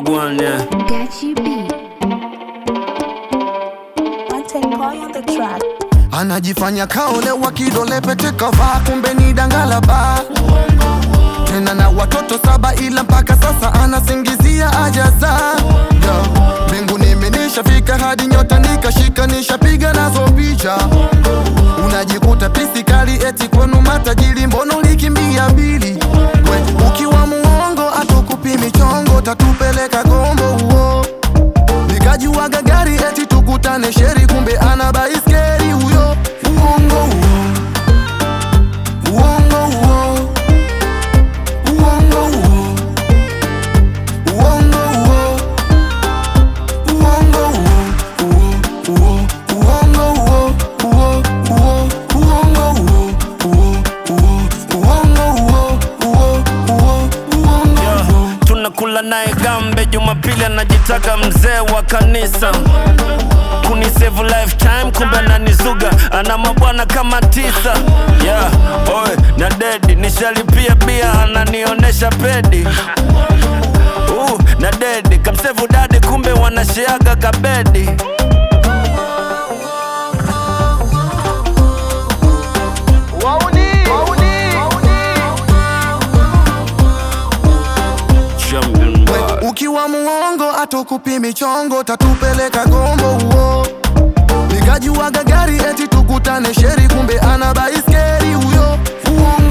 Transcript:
Wagwan, yeah. Gachi B. Mountain boy on the track. anajifanya kaolewa kidole pete kavaa kumbe ni dangalaba tena na watoto saba ila mpaka sasa anasingizia ajaza mbingu nimenishafika hadi nyota nikashika nishapiga nazo picha unajikuta pisi kali eti kwenu matajiri mbono ulikimbia mbili we ukiwa muongo atukupi michongo tatupeleka gombo huo nikajuaga gari eti tukutane sheri kumbe ana baiskeli huyo uongo huo uongo huo uongo huo uongo huo uongo huo huo uongo huo huo huo uongo huo huo huo uongo huo huo huo uongo Yeah. huo tunakula naye gambe jumapili anajitaka mzee wa kanisa kunisevu lifetime kumbe ananizuga ana mabwana kama tisa yeah. Oe, na dedi nishalipia bia ananionesha pedi uh, na dedi kamsevu dadi kumbe wanasheaga kabedi Champion boy. ukiwa muongo atukupi michongo tatupeleka gombo huo nikajuaga gari eti tukutane sheri kumbe ana baiskeli huyo uongo